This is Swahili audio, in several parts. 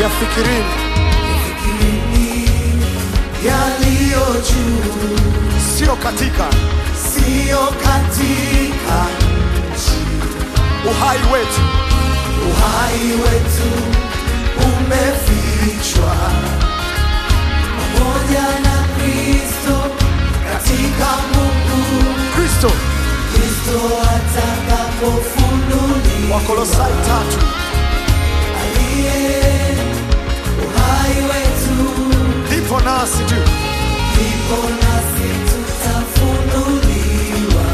yafikirini Fikirini yaliyo juu, sio katika siyo katika nchi. uhai wetu Uhai wetu umefichwa pamoja na Kristo katika Mungu. kristo Kristo atakapofunuliwa wakolosai tatu aliye uhai wetu, ndipo nasi tu ndipo nasi tutafunuliwa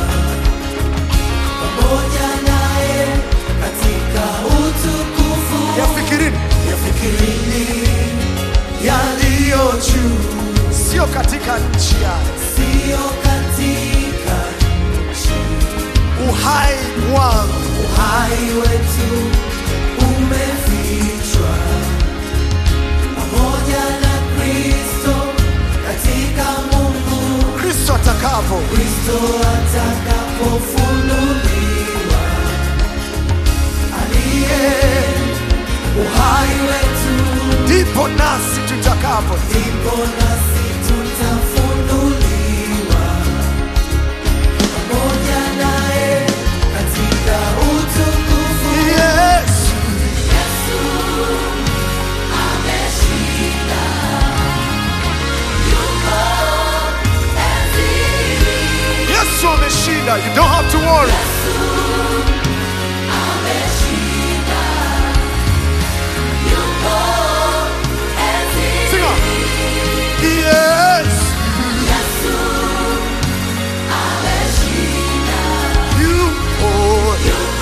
pamoja naye katika utukufu. yafikirini Yafikirini yaliyo juu, sio katika nchi ya siyo katika nchi. uhai wangu Uhai wetu umefichwa pamoja na Kristo katika Mungu. kristo atakapo Kristo atakapofunuliwa, aliye uhai wetu, ndipo nasi tutakapo ndipo nasi tutafunuliwa pamoja naye katika utukufu. yesu yesu ameshinda you don't have to worry Sing on. Yes. Yupo.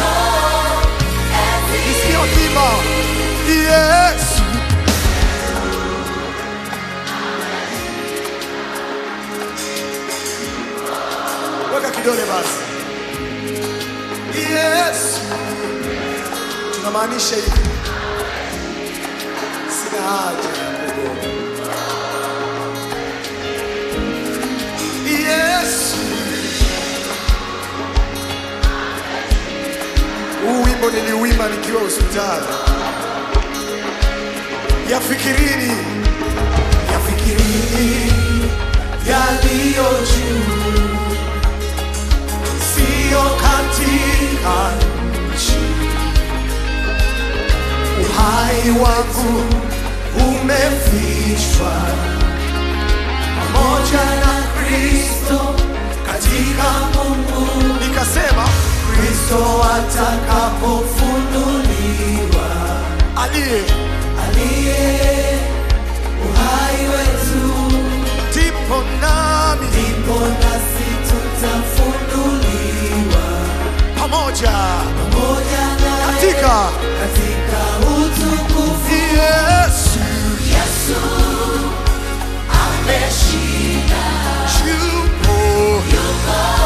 Nisikie wakiimba. Yes. Weka kidole basi. Yes. Tunamaanisha hivi. Sina haja ya kuogopa. Yesu. Huu wimbo niliuimba nikiwa hospitali. Yafikirini, Yafikirini yaliyo juu, siyo katika nchi. Uhai wangu umefichwa pamoja na Kristo katika Mungu. nikasema Kristo atakapofunuliwa, aliye aliye uhai wetu ndipo nami ndipo nasi tutafunuliwa pamoja pamoja naye katika katika utukufu. Yesu Yesu ameshinda, yupo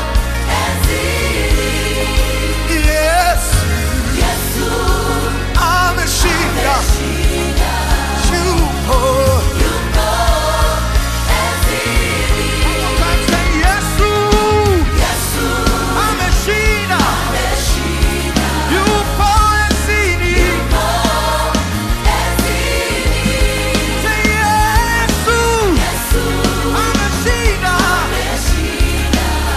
Yesu Yesu ameshinda yupo Yesu Yesu ameshinda ameshinda, yupo enzini Yesu Yesu ameshinda ameshinda,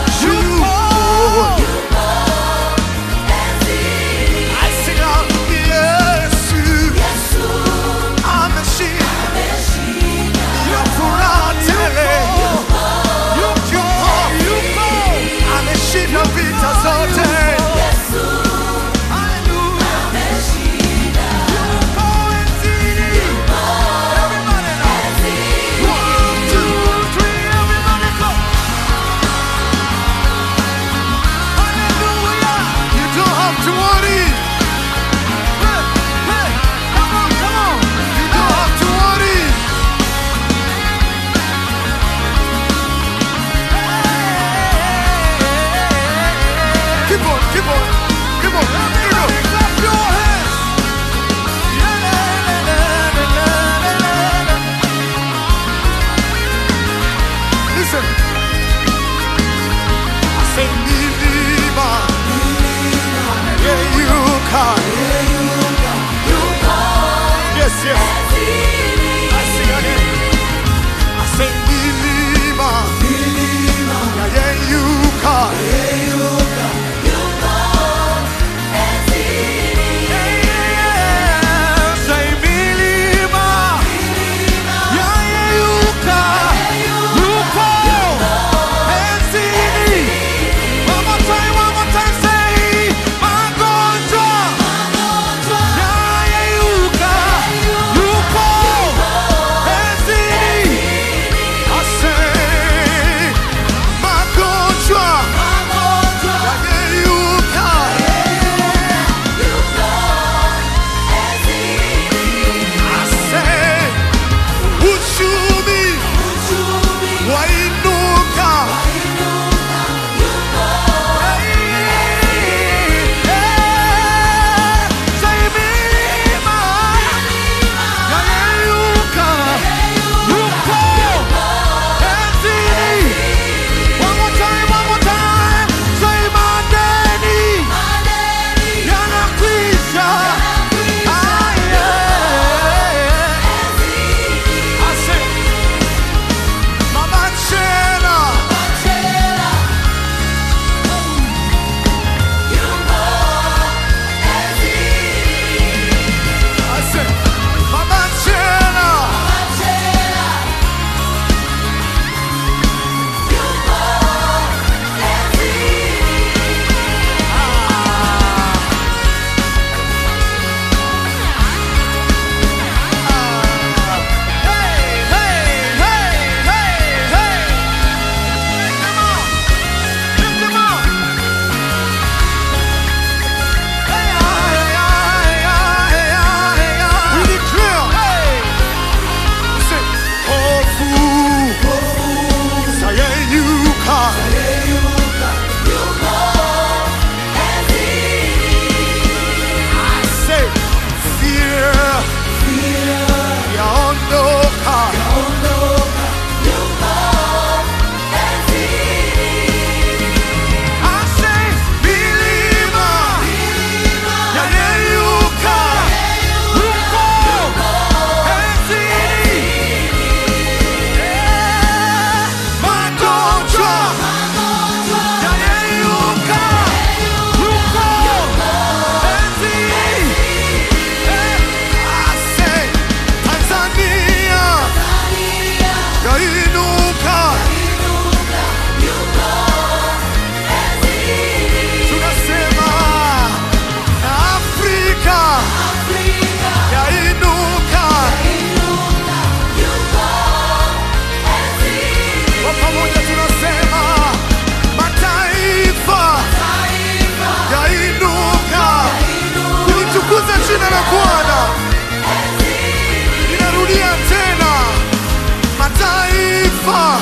mataifa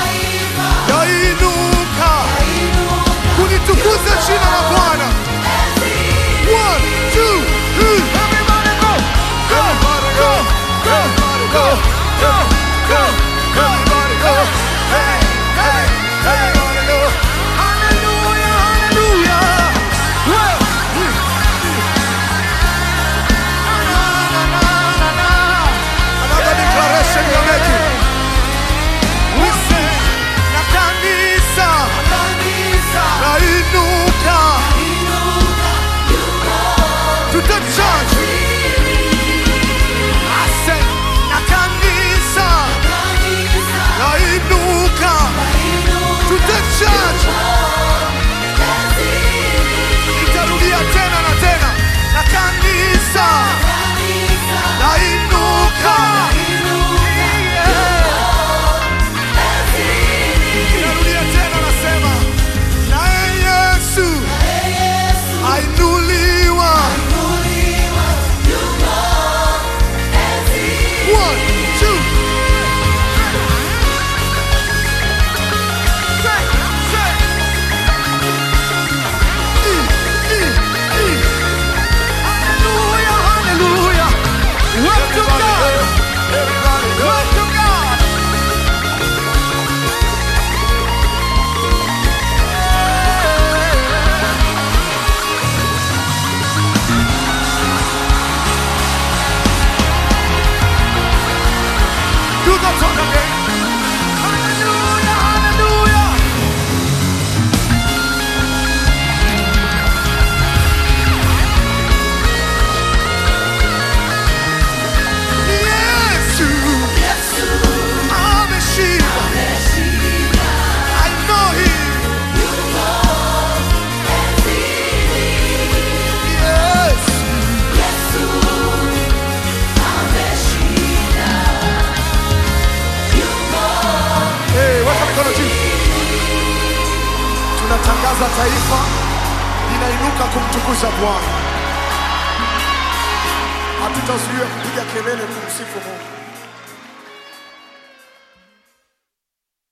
yainuka kulitukuza jina la Bwana. One, two, three. Everybody go. Everybody go. Everybody go. Everybody go. Everybody go. Hey, hey, everybody go. Hallelujah, hallelujah. Well, na, na, na, na, na. Another declaration you're making. We say, na kanisa lainuka tutachurch I said, na kanisa lainuka tutachurch itarudia tena na tena na kanisa lainuka inarudia tena nasema naye yesu ainuliwa One, two. Say, say. E, e, e. Hallelujah, hallelujah. Work to God. Work to God. Do the talk again. Hallelujah, hallelujah. Yesu ameshinda. I know him. Yes. Hey, weka mikono juu. Tunatangaza taifa linainuka kumtukuza Bwana. Hatutazuia kupiga kelele kumsifu Mungu.